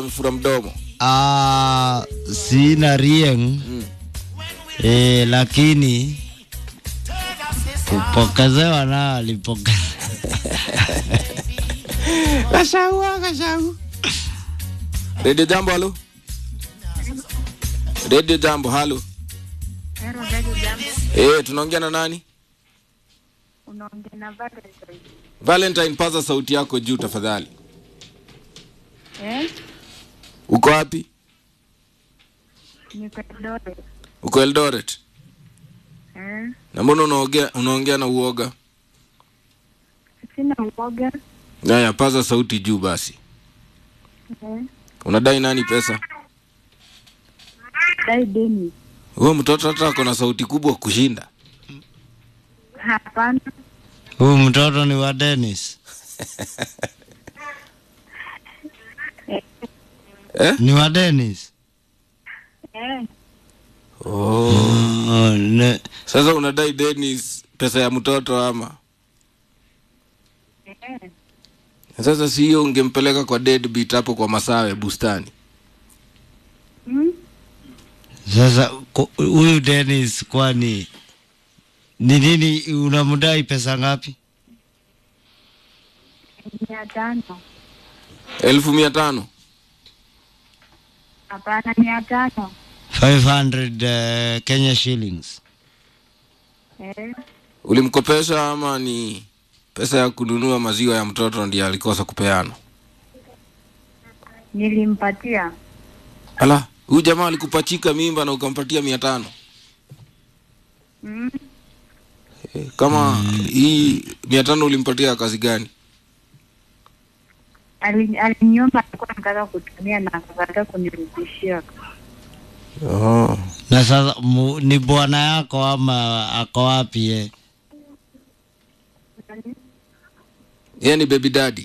Mfura mdomo. Ah, sina rieng eh, lakini kupokezewa na alipokea Kashaua, kashau. Radio Jambo, halo. Radio Jambo, halo. Hello, Daddy Jambo. Eh, tunaongea na nani? Unaongea na Valentine. Valentine, paza sauti yako juu tafadhali. Eh? Uko wapi? Niko Eldoret. Uko Eldoret. Eh? Na mbona unaongea unaongea na uoga? Sina uoga. Haya, paza sauti juu basi. Eh? Unadai nani pesa? Dai Deni. Huyo mtoto hata ako na sauti kubwa kushinda. Hapana. huyu mtoto ni wa Dennis, Eh? ni wa Dennis. Eh? Oh. Oh, ne, Sasa unadai Dennis pesa ya mtoto ama? Eh? Sasa si hiyo ungempeleka kwa deadbeat hapo kwa Masawe bustani. Hmm? sasa ku- huyu Dennis kwani ni nini unamdai pesa ngapi? Mia tano. elfu mia tano Hapana, mia tano. 500 uh, Kenya shillings. Eh? ulimkopesha ama ni pesa ya kununua maziwa ya mtoto ndiye alikosa kupeana? Nilimpatia. Ala, huyu jamaa alikupachika mimba na ukampatia mia tano Hmm? Eh, kama hii mia tano ulimpatia kazi gani? Ali- Aliniomba alikuwa anataka kutumia na akakataa kunirudishia. Oh. Na sasa mu, ni bwana yako ama ako wapi ye? Yeye ni baby daddy.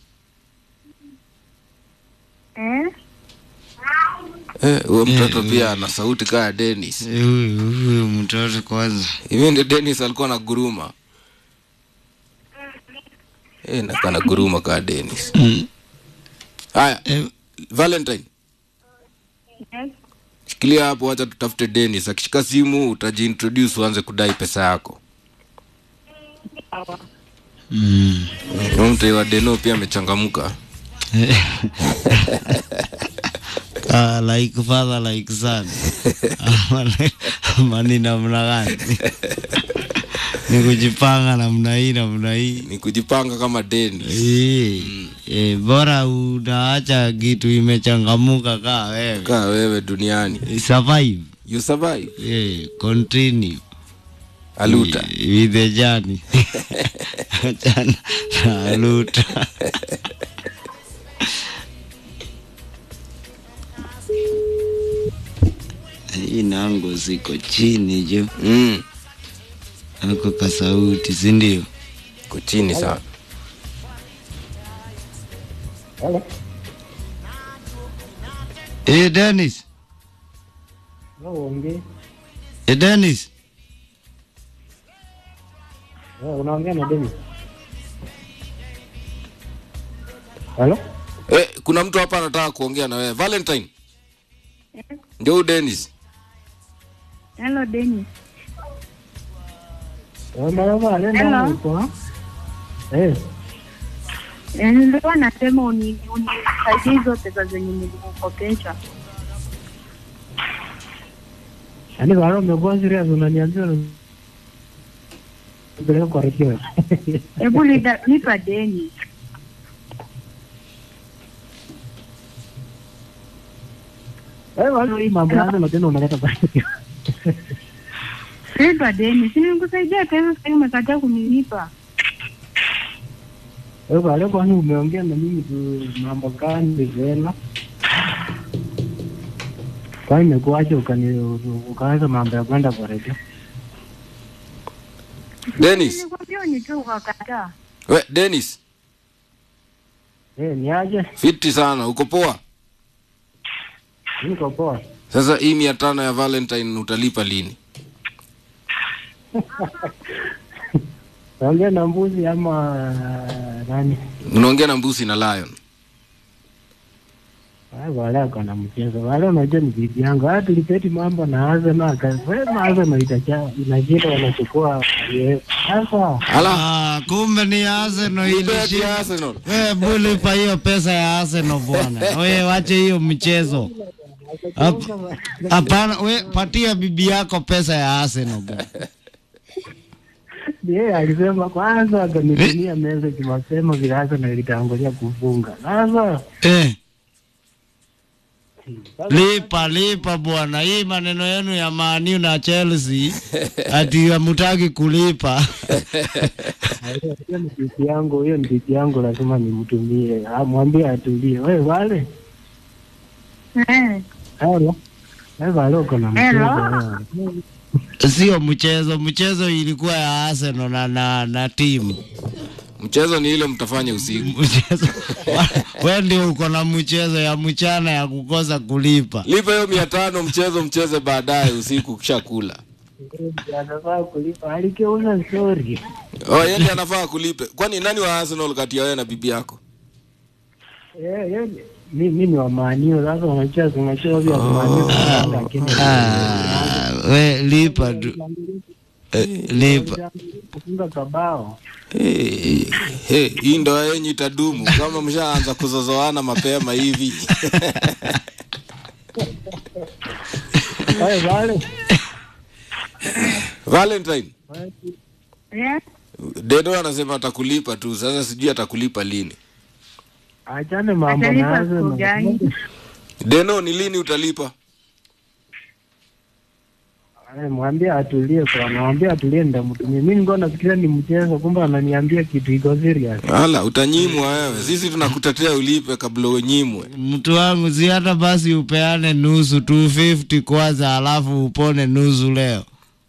Eh? Eh, huyo mtoto pia ana sauti kaya Dennis. Huyu huyu mtoto kwanza. Hivi ndio Dennis alikuwa na guruma. Eh, na kana guruma kaya Dennis. Mm. Haya, Eh, Valentine, Yes? shikilia hapo, wacha tutafute Dennis. Akishika simu utajiintroduce, uanze kudai pesa yako. Sawa. mm. Huyo mtei wa Deno pia amechangamka. Ah, like father like son. Ama- Ama ni namna gani? ni kujipanga namna hii namna hii. Ni kujipanga kama Dennis. Eh, eh, bora unaacha kitu imechangamuka kaa wewe. Kaa wewe duniani. Survive. You survive. Eh, continue. Aluta. with the journey. Achana na aluta. Hii nango ziko chini jo, Mm. ako kasauti, si ndio? Ko chini sana. Halo. Eh, Dennis, Uongee. eh, Dennis, Unaongea na Deni. Halo? Eh, kuna mtu hapa anataka kuongea na wewe. Valentine. Ndio huyu Dennis. Hello, Dennis. Mama anaenda Hello. huko. Eh, Eh, Nilikuwa nasema uni- unisaidie hizo pesa zenye nilikukopesha. yaani bado umekuwa serious unaniambia unapeleka kwa redio. Hebu lida- nipa deni. Eh, bado hii mambo yangu na tena unaleta kwa redio. Nipa deni. Si nilikusaidia pesa sasa umekataa kunilipa. Eh, bado kwani umeongea na mimi tu mambo gani tena? Kwani imekuaje ukani ukaanza mambo ya kwenda kwa redio? Dennis. Nilikwambia unitoe ukakataa. We, Dennis. Eh, ni aje? Fiti sana. Uko poa? Niko poa. Sasa hii mia tano ya Valentine utalipa lini? Naongea na mbuzi ama nani? Unaongea na mbusi na lion. Ah, wale ako na mchezo wale, unajua ni bibi yangu. Hata tulipeti mambo na Arsenal, akasema Arsenal itacha inashinda, wanachukua UEFA. Sasa ala Ah, kumbe ni Arsenal ibeti ilishinda. Arsenal Wewe bulipa hiyo pesa ya Arsenal bwana. Wewe wache hiyo mchezo. Hap- Hapana, we patia bibi yako pesa ya Arsenal bwana. yeye alisema kwanza, akanitumia message mapema vile Arsenal ilitangulia kufunga. Sasa Eh. Lipa lipa bwana, hii maneno yenu ya Man U na Chelsea ati hamtaki kulipa. hiyo ni bibi yangu, hiyo ni bibi yangu, lazima nimtumie, Ah, mwambie atulie. Wewe wale Eh, Hello. Wewe wale uko na mchezo Hello. wewe. Sio mchezo, mchezo ilikuwa ya Arsenal na na, na timu mchezo ni ile mtafanya usiku mchezo. Wewe ndio uko na mchezo ya mchana ya kukosa kulipa. lipa hiyo mia tano mchezo mcheze baadaye usiku ukishakula Anafaa kulipa, alikeuza story. oh, yeye ndiye anafaa kulipe kwani nani wa Arsenal kati ya wewe na bibi yako Eh, eh, mi mi ni wa manio sasa, unacheza unacheza vya manio lakini Ah, we lipa tu. Eh, lipa. kufunga kabao. hey, hey, hii ndoa yenyu itadumu kama mshaanza kuzozoana mapema hivi Wewe wale Valentine eh, Dedo anasema atakulipa tu sasa sijui atakulipa lini achane mambo atalipa nazo. siku gani? Deno ni lini utalipa Eh, mwambie atulie kwa mwambie atulie ndamtumie. Mimi nilikuwa nafikiria ni mchezo, kumbe ananiambia kitu iko serious. ala utanyimwa wewe sisi tunakutetea ulipe kabla unyimwe Mtu wangu si hata basi upeane nusu 250 kwanza alafu upone nusu leo.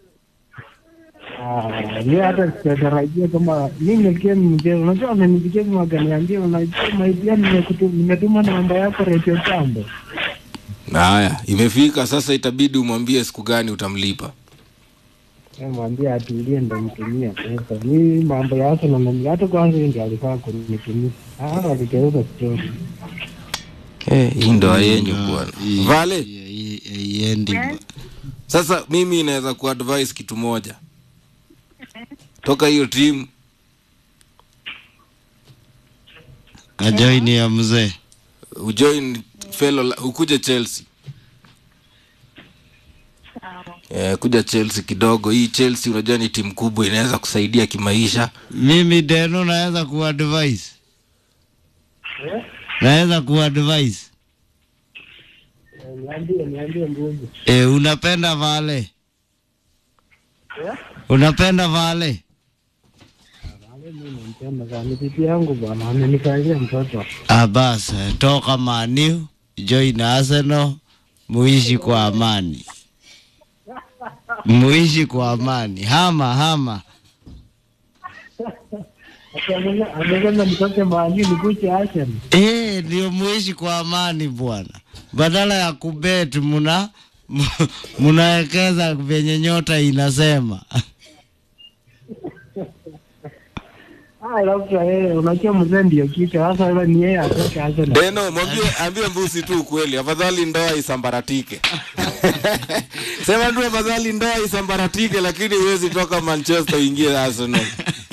Ah, yeye hata sitarajia kama mimi nilikuwa ni mchezo. Unajua amenipigia kama akaniambia unajua maidia nimekutuma nimetuma namba yako Radio Jambo. na haya imefika sasa itabidi umwambie siku gani utamlipa Eh, mwambie atulie ndamtumia pesa. Mimi mambo ya Arsenal na hata kwanza yeye ndiye alifaa kunitumia. Ah, aligeuza story. Eh, hii ndoa yenyu bwana Hii- vale hii- hii- Iendi. Yes. sasa mimi inaweza kuadvise kitu moja toka hiyo timu Ajoini ya mzee. ujoin fellow la- ukuje chelsea Eh, kuja chelsea kidogo hii chelsea unajua ni timu kubwa inaweza kusaidia kimaisha Mimi Deno naweza kuadvise. Naweza kuadvise. Eh, Niambie, niambie mbuzi. E, unapenda vale? Unapenda vale? Wale mimi nampenda sana. Ni bibi yangu bwana, amenikalia mtoto. Ah, basi toka Maniu, join Arsenal, muishi kwa amani, muishi kwa amani. Hama hama. Ati amesema nitoke mahali nikuche Arsenal. Eh, ndio muishi kwa amani bwana, badala ya kubet muna munawekeza venye nyota inasema. Ah, alafu yeye unajua mzee ndio kichwa. Sasa yule ni yeye atoke Arsenal. deno mwambie ambie mbusi tu ukweli afadhali ndoa isambaratike sema tu afadhali ndoa isambaratike lakini huwezi toka manchester uingie arsenal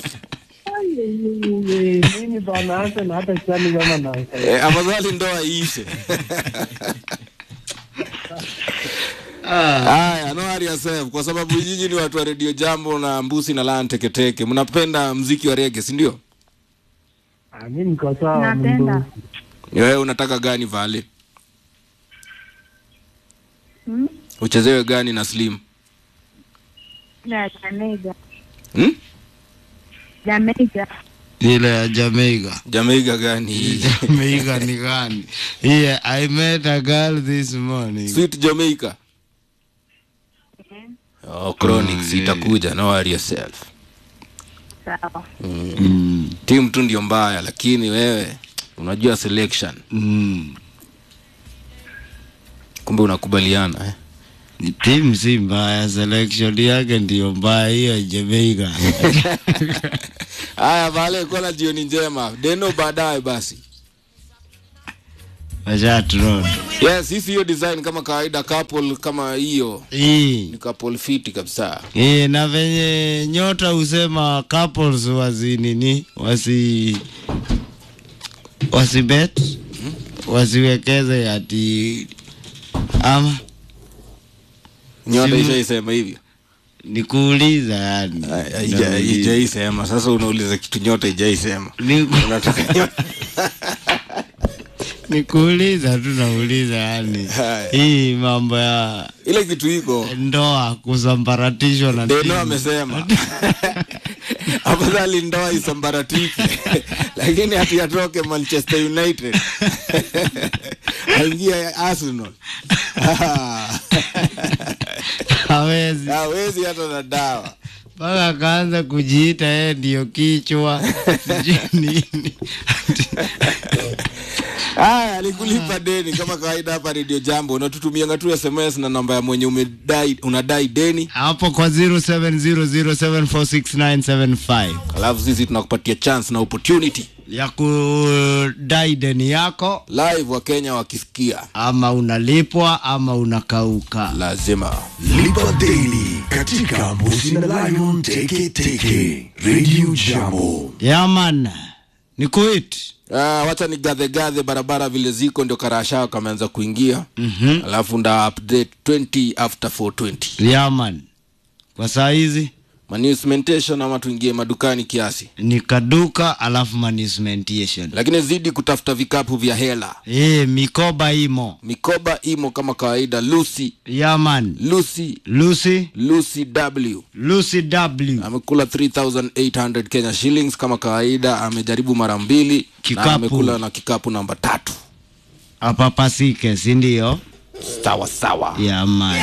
Mimi bwana Arsenal hata siani kama na Eh, afadhali ndoa iishe haya no worry yourself kwa sababu nyinyi ni watu wa redio jambo na mbusi na lan teketeke mnapenda mziki wa rege si ndio Ah, mimi niko sawa Napenda. mbuzi. wewe unataka gani vale Hmm? uchezewe gani na slim Ya Jamaica. hmm? Jamaica. Ile ya Jamaica. jamaica gani hii Jamaica ni gani? Yeah, I met a girl this morning. sweet jamaica oh, chronics Mm, yeah. itakuja no worry yourself Sawa. Mm. timu tu ndio mbaya lakini wewe unajua selection Mm. kumbe unakubaliana eh? Timu si mbaya, selection yake ndio mbaya hiyo Jamaica. haya vale kuwa na jioni njema deno baadaye basi washatrod yes hisi hiyo design kama kawaida couple kama hiyo hii ni couple fiti kabisa hii na venye nyota husema couples wasi nini wasi wasibet wasiwekeze ati ama nyota Simu- ishaisema hivyo ni kuuliza yani Haija- haijaisema sasa unauliza kitu nyota ijaisema Ni- unataka nyota ni kuuliza tu nauliza yani Haya. hii mambo ya ile kitu iko ndoa kusambaratishwa na deno timu. amesema afadhali ndoa isambaratiki lakini hati atoke manchester united aingie arsenal hawezi hawezi hata na dawa mpaka akaanza kujiita yeye ndio kichwa sijui nini haya alikulipa deni kama kawaida hapa redio jambo unatutumianga tu sms na namba ya mwenye umedai unadai deni hapo kwa 0700746975 alafu sisi tunakupatia chance na opportunity ya kudai deni yako live wa kenya wakisikia ama unalipwa ama unakauka lazima Lipa Daily katika Mbusi na Lion Teke Teke Radio Jambo. yaman ni kuit Ah, wacha ni gadhe gadhe barabara vile ziko ndio karashao kameanza kuingia mm-hmm. alafu nda update 20 after 420 yaman kwa saa hizi managmentation ama tuingie madukani kiasi ni kaduka alafu manismentation lakini zidi kutafuta vikapu vya hela e, mikoba imo mikoba imo kama kawaida lucy yaman lucy lucy lucy w lucy w amekula 3800 kenya shillings kama kawaida amejaribu mara mbili Kikapu. na amekula na kikapu namba tatu apapasike sindio sawa sawa yaman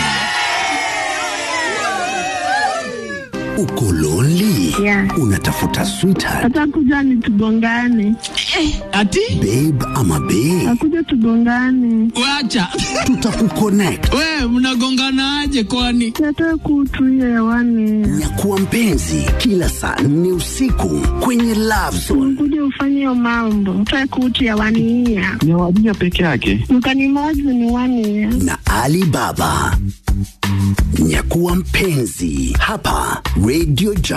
Uko lonely? Yeah. Unatafuta sweetheart, atakuja ni tugongane, ati babe ama bae? akuja tugongane, wacha Tutakuconnect. we mnagonganaje kwani tata kutu hiyo hewani, Nyakuwa mpenzi kila saa nne usiku kwenye Love Zone. kuja ufanye hiyo mambo, tata kutu hewani hiya ni wadija peke yake mkanimozi ni wani ya na Ali Baba. Nyakuwa mpenzi hapa Radio Jambo.